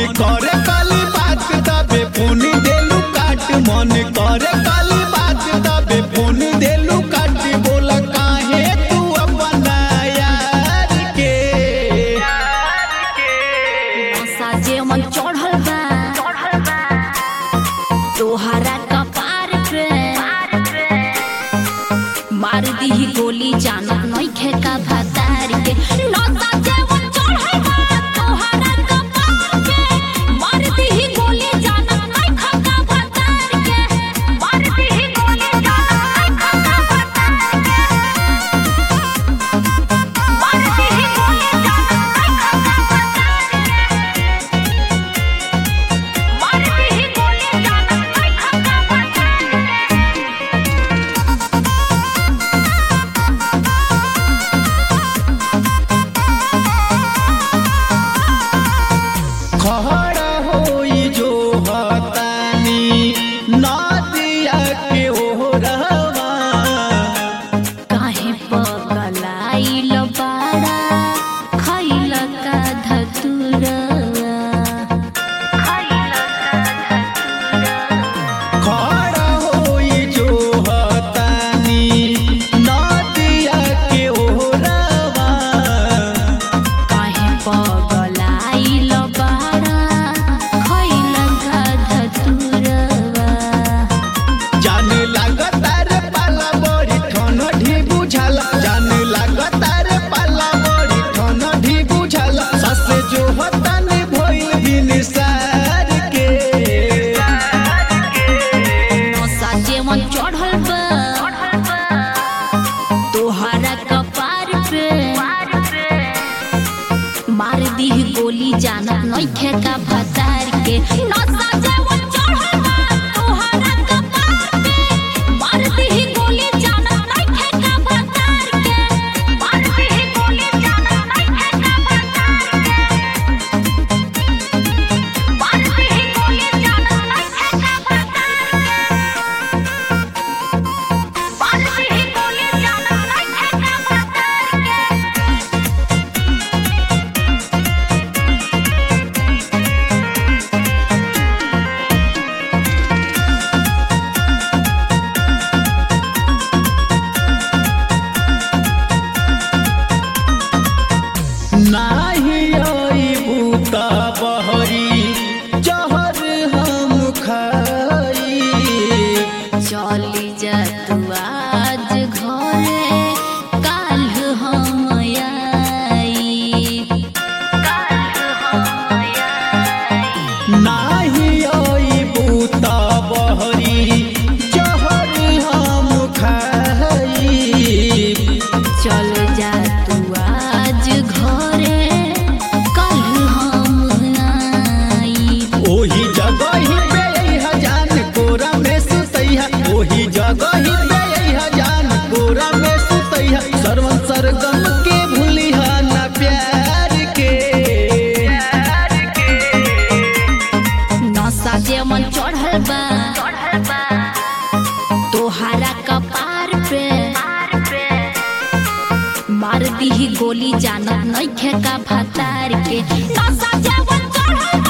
करे काली बात तबे फोन देलू काट मन करे काली बात तबे फोन देलू काट बोला काहे तू अपना यार के नशा जे मन चढ़ल बा तोहरा कपार पे मार दीही गोली जानत नइखे का भतार के नशा जे मन चढ़ल बा तोहरा कपार पे मार दीही गोली जानत नइखे का भतार के मार दीही गोली जानत नइखे का भतार के मार दीही गोली जानत नइखे का भतार के मारती ही गोली जानत नइखे का भतार के खड़ा होई जो हतानी नदिया के ओरवा काहे पगलाइल बाड़ा खइल का धतुरवा खइल का धतुरवा खड़ा होई जो हतानी नदिया के ओरवा काहे पगलाइल बाड़ा खइल का धतुरवा जाने लागता रे पाला बड़ी ठन ढी बुझाला जाने लागता रे पाला बड़ी ठन ढी बुझाला ससे जो हतानी भइल दिन सार के नशा जेवन चढ़ल बा तोहरा कपार पे मार दीही गोली जानत नइखे का भतार के नशा जेवन चढ़ल बा तोहरा कपार पे मार दीही गोली जानत नइखे का भतार के मार दीही गोली जानत नइखे का भतार के मार दीही गोली जानत नइखे का भतार के बालती ही गोली जानत नइखे का भतार के नाही आई बूता बहरी जहर हम खाई चली जा तू आज घरे काल हम आई काल हम आई नाही आई बूता बहरी जहर हम खाई चल जा तू आज घरे कल हम आई ओही जगह ही पे हजान कोरा में सुतैहा ओही जगह ही पे हजान कोरा में सुतैहा सरवन सरगम के भूलिहा ना प्यार के नशा जेमन चढ़ल बा तोहरा कपार पे मार दीही गोली जानत नइखे का भतार के नशा जेमन चढ़ल बा